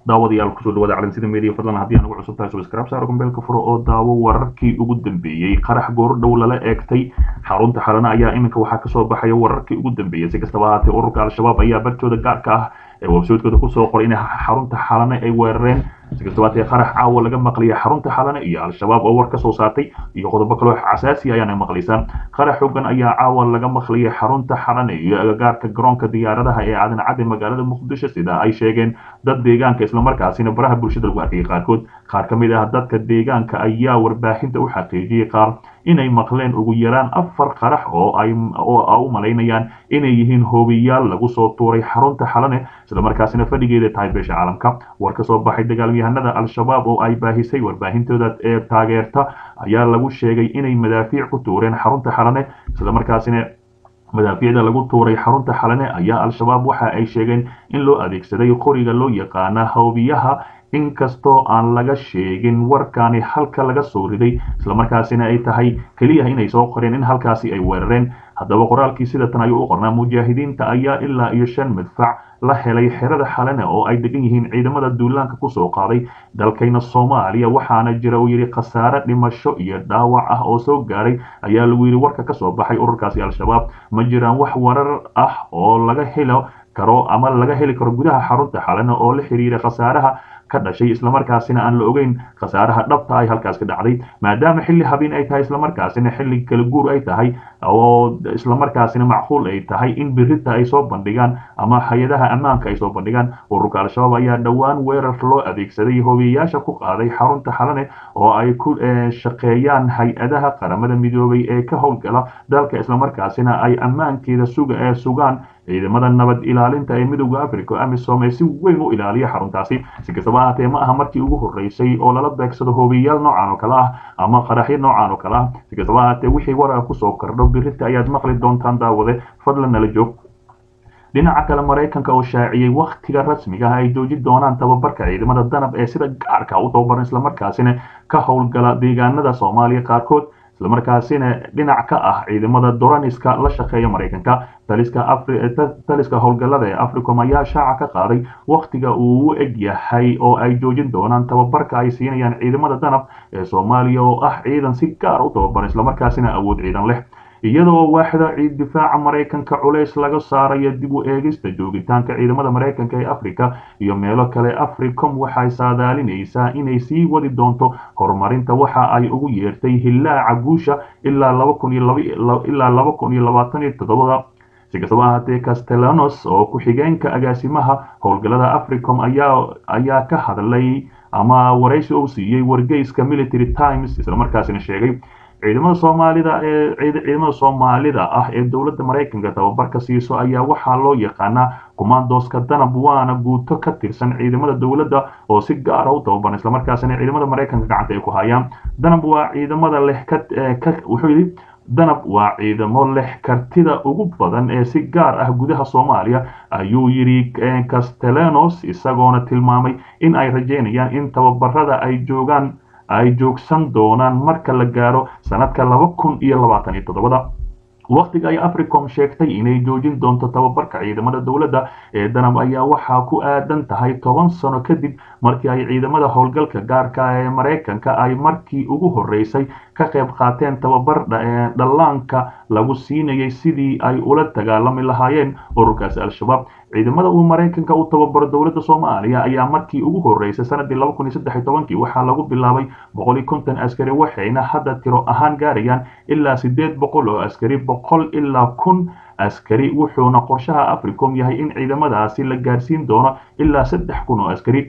daawadayaal kusoo dhawaada calansida media fadlan haddii aan ugu cusub tahay subscribe saaro gombeelka furo oo daawo wararkii ugu dambeeyey qarax goordhow lala eegtay xarunta xalana ayaa iminka waxaa kasoo baxaya wararkii ugu dambeeyey si kastaba ahaatee ururka al-shabaab ayaa bartooda gaarka ah ee websaytkooda kusoo qoray in xarunta xalane ay weerareen si kastaba haatee qarax caawa laga maqlaya xarunta xalane iyo al-shabaab oo war kasoo saartay iyo qodobo kaloo casaasi ayaana maqlaysaan qarax xogan ayaa caawa laga maqlayay xarunta xalane iyo agagaarka garoonka diyaaradaha ee aadan cadde magaalada muqdisho sida ay sheegeen dad deegaanka islamarkaasina baraha bulshada lagu arkayay qaarkood qaar ka mid ah dadka deegaanka ayaa warbaahinta u xaqiijiyey qaar inay maqleen ugu yaraan afar qarax oo ay u malaynayaan inay yihiin hoobiyaal lagu soo tuuray xarunta xalane islamarkaasina fadhigeeda tahay beesha caalamka war ka soo baxay dagaalyahanada al-shabaab oo ay baahisay warbaahintooda ee taageerta ayaa lagu sheegay inay madaafiic ku tuureen xarunta xalane islamarkaasina madaafiicda lagu tuuray xarunta xalane ayaa al-shabaab waxa ay sheegeen in loo adeegsaday qoriga loo yaqaana hoobiyaha inkastoo aan laga sheegin warkaani halka laga soo riday islamarkaasina ay tahay keliya inay soo qoreen in halkaasi ay weerareen haddaba qoraalkii sidatan ayuu u qornaa mujaahidiinta ayaa ilaa iyo shan madfac la helay xerada xalane oo ay degan yihiin ciidamada duulaanka kusoo qaaday dalkayna soomaaliya waxaana jira uu yidhi khasaare dhimasho iyo dhaawac ah oo soo gaadhay ayaa lagu yidhi warka kasoo baxay ururkaasi al-shabaab ma jiraan wax warar ah oo laga helo karo ama laga heli karo gudaha xarunta xalane oo la xiriira khasaaraha ka dhashay islamarkaasina aan la ogeyn khasaaraha dhabta ay halkaas ka dhacday maadaama xilli habeen ay tahay islamarkaasina xilli kala guur ay tahay oo islamarkaasina macquul ay tahay in birita ay soo bandhigaan ama hay-adaha ammaanka ay soo bandhigaan ururka al-shabaab ayaa dhowaan weerar loo adeegsaday hoobiyayaasha ku qaaday xarunta xalane oo ay ku shaqeeyaan hay-adaha qaramada midoobay ee ka howlgala dalka islamarkaasina ay ammaankeeda suga ee sugaan ciidamada nabad ilaalinta ee midowda africa amisom ee si weyn u ilaaliya xaruntaasi si kastaba ahaatee ma aha markii ugu horreysay oo lala beegsado hoobiyayaal noocan oo kale ah ama qaraxyo noocan oo kale ah si kastaba ahaatee wixii warar kusoo kordho birita ayaad maqli doontaan daawade fadlan nala joog dhinaca kale maraykanka oo shaaciyey wakhtiga rasmiga ah ay joojin doonaan tababarka ciidamada danab ee sida gaarka u tababaran islamarkaasina ka howlgala deegaanada soomaaliya qaarkood islamarkaasina dhinac ka ah ciidamada doraniska la shaqeeya maraykanka taliska howlgallada ee africom ayaa shaaca ka qaaday wakhtiga uu u eg yahay oo ay joojin doonaan tababarka ay siinayaan ciidamada danab ee soomaaliya oo ah ciidan si gaar u tababaran islamarkaasina awood ciidan leh iyadoo waaxda ciid difaaca maraykanka culays laga saarayo dib u eegista joogitaanka ciidamada maraykanka ee africa iyo meelo kale africom waxay saadaalinaysaa inay sii wadi doonto horumarinta waxa ay ugu yeertay hillaaca guusha ilaa laba kun iyo labaatan iyo toddobada si kastaba ahaatee castellanos oo ku-xigeenka agaasimaha howlgallada africom ayaa ayaa ka hadlay ama waraysi uu siiyey wargeyska military times islamarkaasina sheegay ciidamada soomaalida ee ciidamada soomaalida ah ee dowladda maraykanka tababarka siiso ayaa waxaa loo yaqaanaa commandoska danab waana guuto ka tirsan ciidamada dowladda oo si gaara u tababaran islamarkaasina ciidamada maraykanka gacanta ay ku hayaan danab waa ciidamada leh ka wuxuu yidhi danab waa ciidamo leh kartida ugu badan ee si gaar ah gudaha soomaaliya ayuu yidhi castellanos isagoona tilmaamay in ay rajeynayaan in tababarada ay joogaan ay joogsan doonaan marka la gaaro sanadka laba kun iyo labaatan iyo toddobada wakhtiga ay africom sheegtay inay joojin doonto tababarka ciidamada dowladda ee danab ayaa waxaa ku aadan tahay toban sano kadib markii ay ciidamada howlgalka gaarka ee maraykanka ay markii ugu horreysay ka qayb qaateen tababar dhallaanka lagu siinayay sidii ay ula dagaalami lahaayeen ururkaasi al-shabaab ciidamada uu maraykanka u tababaro dowladda soomaaliya ayaa markii ugu horreysay sanadii laba kun iyo saddex iyo tobankii waxaa lagu bilaabay boqol iyo konton askari waxayna hadda tiro ahaan gaarayaan ilaa siddeed boqol oo askari boqol ilaa kun askari wuxuuna qorshaha africom yahay in ciidamadaasi la gaarsiin doono ilaa saddex kun oo askari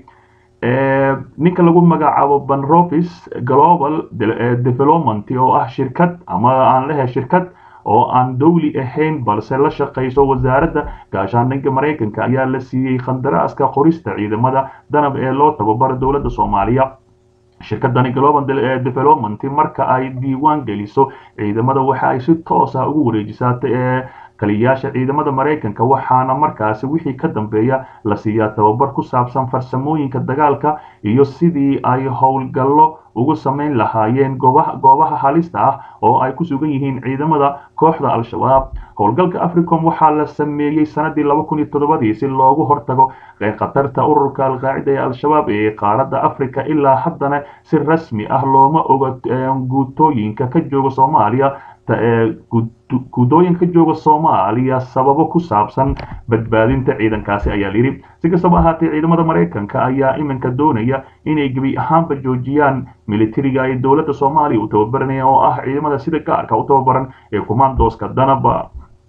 ninka lagu magacaabo banrovis global development oo ah shirkad ama aan lehe shirkad oo aan dowli ahayn balse la shaqayso wasaaradda gaashaandhigga maraykanka ayaa la siiyey khandaraaska qorista ciidamada danab ee loo tababaro dowladda soomaaliya shirkadani global development marka ay diiwaan geliso ciidamada waxa ay si toos ah ugu wareejisaatay ee taliyayaasha ciidamada maraykanka waxaana markaasi wixii ka dambeeya la siiyaa tababar ku saabsan farsamooyinka dagaalka iyo sidii ay howlgallo ugu samayn lahaayeen goobaha halista ah oo ay ku sugan yihiin ciidamada kooxda al-shabaab howlgalka africom waxaa la sameeyey sanadii laba kun iyo toddobadii si loogu hortago khatarta ururka alqaacida ee al-shabaab ee qaaradda africa ilaa haddana si rasmi ah looma oga guutooyinka ka jooga soomaaliya guudooyinka jooga soomaaliya sababo ku saabsan badbaadinta ciidankaasi ayaa layidhi si kastaba ahaatee ciidamada maraykanka ayaa iminka doonaya inay gebi ahaanba joojiyaan militariga ay dowladda soomaaliya u tababaranayaan oo ah ciidamada sida gaarka u tababaran ee commandoska danaba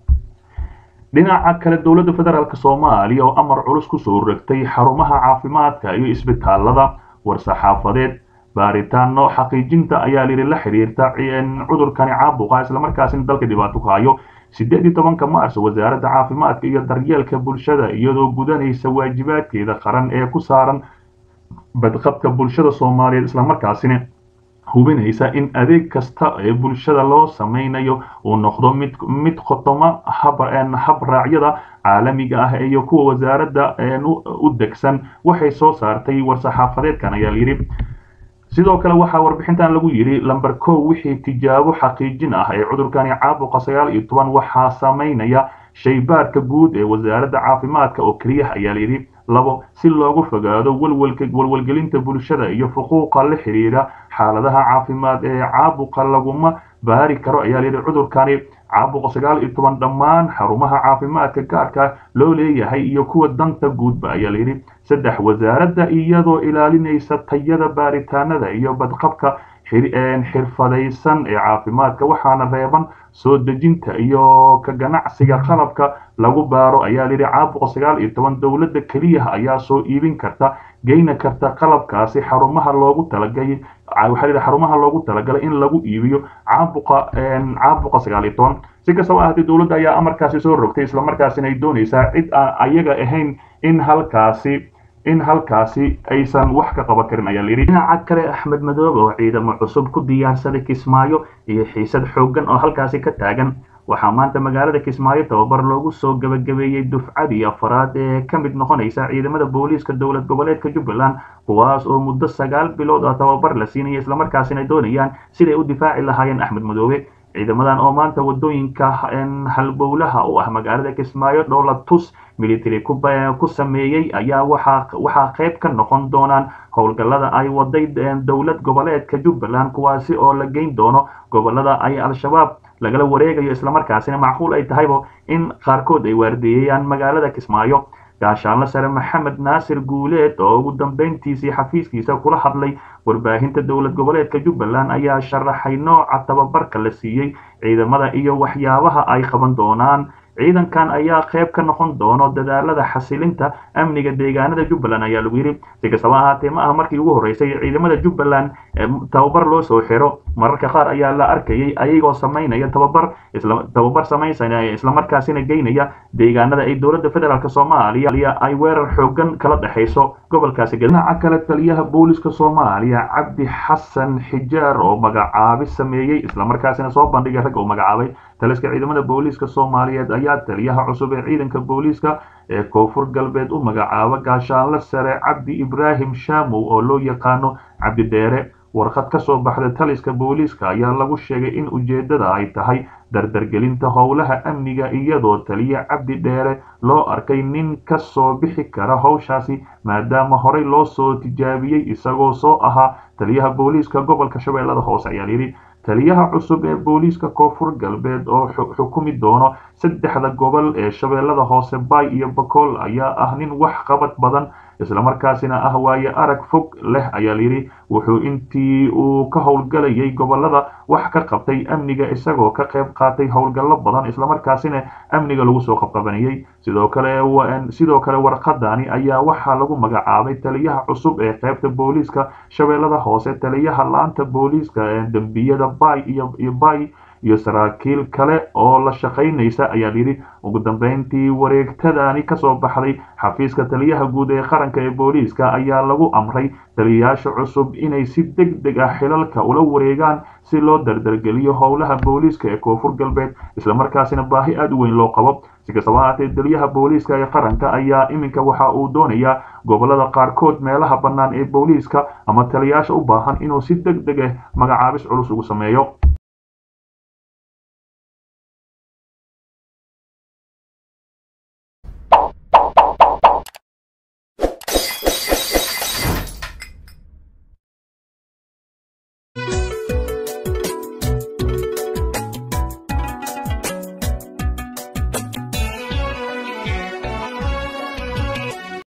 dhinaca kale dowladda federaalk soomaaliya oo amar culus kusoo rogtay xarumaha caafimaadka iyo isbitaalada war-saxaafadeed baaritaano xaqiijinta ayaa layidhi la xiriirta cudurkani caabuqa islamarkaasina dalka dhibaato ku hayo sideed iyo tobanka mars wasaaradda caafimaadka iyo daryeelka bulshada iyadoo gudanaysa waajibaadkeeda qaran ee ku saaran badqabka bulshada soomaaliyeed islamarkaasina hubinaysa in adeeg kasta ee bulshada loo samaynayo uu noqdo mid mid khotoma habraacyada caalamiga ah iyo kuwa wasaaradda u degsan waxay soo saartay war-saxaafadeedkan ayaa layidhi sidoo kale waxaa warbixintan lagu yidhi lamber kow wixii tijaabo xaqiijin ah ee cudurkani caabuqa sagaal iyo toban waxaa samaynaya shaybaarka guud ee wasaaradda caafimaadka oo keliya ayaa layidhi labo si loogu fogaado walwalgelinta bulshada iyo xuquuqa la xiriira xaaladaha caafimaad ee caabuqa laguma baari karo ayaa layidhi cudurkani caabuqa sagaal iyo toban dhammaan xarumaha caafimaadka gaarka loo leeyahay iyo kuwa danta guudba ayaa layidhi saddex wasaaradda iyadoo ilaalinaysa tayada baaritaanada iyo badqabka xirfadaysan ee caafimaadka waxaana reeban soo dejinta iyo ka ganacsiga qalabka lagu baaro ayaa layidhi caabuqa sagaal iyo toban dowladda keliya ayaa soo iibin karta geyna karta qalabkaasi xarumaha loogu talagalay waxaa layidhi xarumaha loogu talagalay in lagu iibiyo caabuqa caabuqa sagaal iyo toban si kastaba ahaatee dowladda ayaa amarkaasi soo rogtay islamarkaasina ay doonaysaa cid aan ayaga ahayn in halkaasi in halkaasi aysan wax ka qaban karin ayaa layidhi dhinaca kale axmed madoobe oo ciidamo cusub ku diyaarsaday kismaayo iyo xiisad xooggan oo halkaasi ka taagan waxaa maanta magaalada kismaayo tababar loogu soo gebagabeeyey dufcadii afaraad ee ka mid noqonaysa ciidamada booliiska dowlad goboleedka jubbaland kuwaas oo muddo sagaal bilood oo tababar la siinaya islamarkaasina doonayaan siday u difaaci lahaayeen axmed madoobe ciidamadan oo maanta wadooyinka halbowlaha u ah magaalada kismaayo dhowlatus military ku sameeyey ayaa waxaa qayb ka noqon doonaan howlgallada ay waday dowlad goboleedka jubbaland kuwaasi oo la geyn doono gobolada ay al-shabaab lagala wareegayo islamarkaasina macquul ay tahayba in qaarkood ay waardeeyayaan magaalada kismaayo gaashaanle sare maxamed naasir guuleed oo ugu dambeyntiisii xafiiskiisa kula hadlay warbaahinta dowlad goboleedka jubbaland ayaa sharaxay nooca tababarka la siiyey ciidamada iyo waxyaabaha ay qaban doonaan ciidankan ayaa qayb ka noqon doono dadaalada xasilinta amniga deegaanada jubbaland ayaa lagu yidhi si kastaba ahaatee ma aha markii ugu horreysay ciidamada jubbaland tababar loo soo xiro mararka qaar ayaa la arkayay ayagoo samaynaya tababar tababar samaysanaya islamarkaasina geynaya deegaanada ay dowladda federaalk soomaaliya ay weerar xoogan kala dhexayso gobolkaasi dhinaca kale taliyaha booliska soomaaliya cabdi xasan xijaar oo magacaabi sameeyey islamarkaasina soo bandhigay rag oo magacaabay taliska ciidamada booliiska soomaaliyeed ayaa taliyaha cusub ee ciidanka booliiska ee koonfur galbeed u magacaaba gaashaanle sare cabdi ibraahim shaamow oo loo yaqaano cabdi dheere warqad ka soo baxda taliska booliiska ayaa lagu sheegay in ujeeddada ay tahay dardargelinta howlaha amniga iyadoo taliya cabdi dheere loo arkay nin ka soo bixi kara howshaasi maadaama horey loo soo tijaabiyey isagoo soo ahaa taliyaha booliiska gobolka shabeellada hoose ayaa layidhi taliyaha cusub ee booliiska koonfur galbeed oo xukumi doono saddexda gobol ee shabeellada hoose bay iyo bakool ayaa ah nin wax qabad badan islamarkaasina ah waaye arag fog leh ayaa layidhi wuxuu intii uu ka howlgalayay gobolada wax ka qabtay amniga isagoo ka qayb qaatay howlgallo badan islamarkaasina amniga lagu soo qabqabanayey sidoo kale sidoo kale warqadani ayaa waxaa lagu magacaabay taliyaha cusub ee qaybta booliiska shabeellada hoose taliyaha laanta booliiska dembiyada bay iyo bay iyo saraakiil kale oo la shaqaynaysa ayaa yidhi ugu dambeyntii wareegtadani kasoo baxday xafiiska taliyaha guud ee qaranka ee booliiska ayaa lagu amray taliyayaasha cusub inay si deg deg ah xilalka ula wareegaan si loo dardargeliyo howlaha booliiska ee koonfur galbeed islamarkaasina baahi aada u weyn loo qabo si kastaba haatee taliyaha booliiska ee qaranka ayaa iminka waxa uu doonayaa gobolada qaarkood meelaha bannaan ee booliiska ama taliyayaasha u baahan inuu si deg deg ah magacaabis culus ugu sameeyo